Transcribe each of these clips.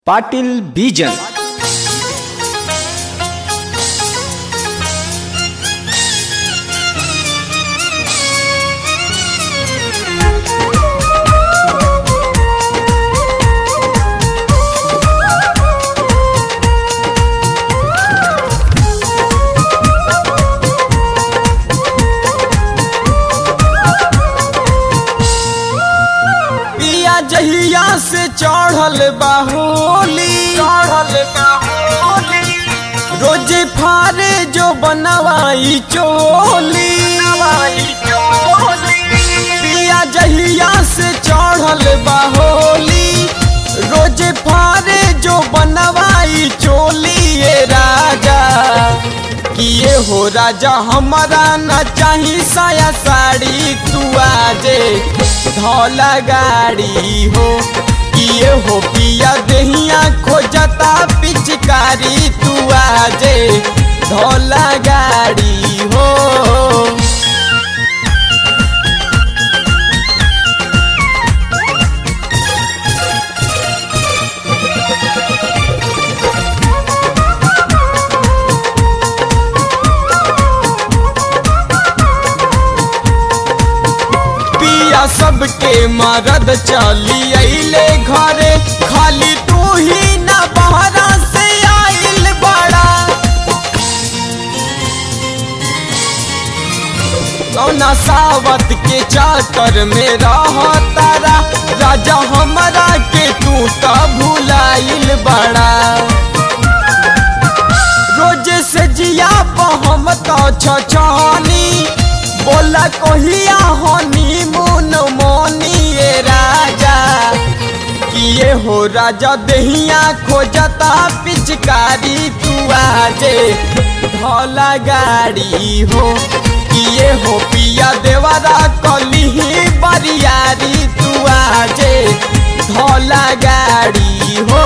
ಪಾಟೀಲ್ ಬೀಜನ್ पिया जहिया से चढ़ल बाहोली चढ़ल बाहोली रोज फारे जो बनवाई चोली पिया जहिया से चढ़ल बाहोली रोज फारे जो बनवाई चोली ये राजा किए हो राजा हमारा न चाही साया साड़ी तू आजे धौला गाड़ी हो किए हो पिया दहिया खोजता पिचकारी तू आजे धौला गाड़ी हो पिया सबके मरद चली अइले घरे खाली तू ही ना बहरा से आइल बड़ा कौना सावत के चाकर में रह तारा राजा हमरा के तू तो भुलाइल बड़ा रोज से जिया हम तो छछनी बोला कहिया हनी मुन मोनी ये राजा किए हो राजा दहिया खोजता पिचकारी तू आजे धौला गाड़ी हो किए हो पिया देवरा कली बरियारी तू आजे धौला गाड़ी हो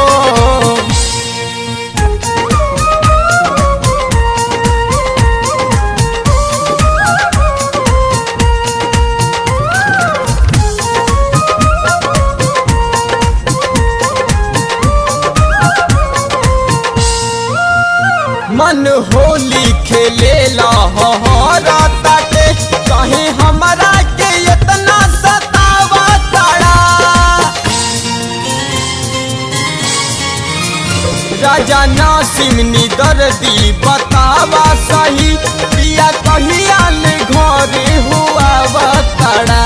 मन होली खेले लहरा ताके कहीं हमरा के इतना सतावा ताड़ा राजा नासिमनी दर्दी बतावा सही पिया कहिया ले घरे हुआ ताड़ा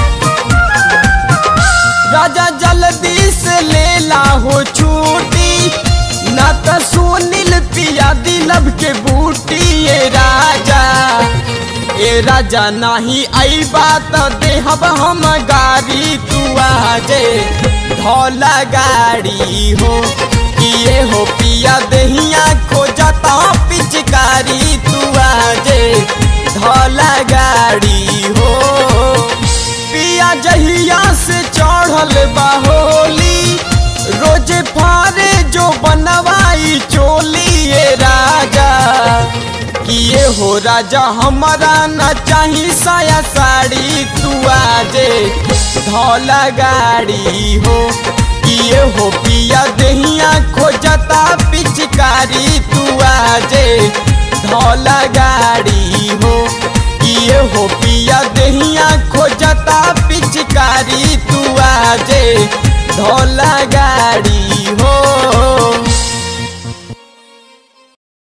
राजा जल्दी से लेला हो छूटी ना तो सुनील पिया दिलब के बूटी ये राजा ए राजा नाही आई बात देहब हम गाड़ी तू आजे धौला गाड़ी हो किए हो पिया दहिया खोजता पिचकारी तू आजे धौला गाड़ी हो पिया जहिया से चढ़ल बाहोली रोज फारे जो बनवाई चोली ये राजा किए हो राजा हमारा न चाही साया साड़ी तू आजे धौला गाड़ी हो किए हो पिया दहिया खोजता पिचकारी तू आजे धौला गाड़ी हो किए हो पिया दहिया खोजता पिचकारी तू आजे धौला गाड़ी हो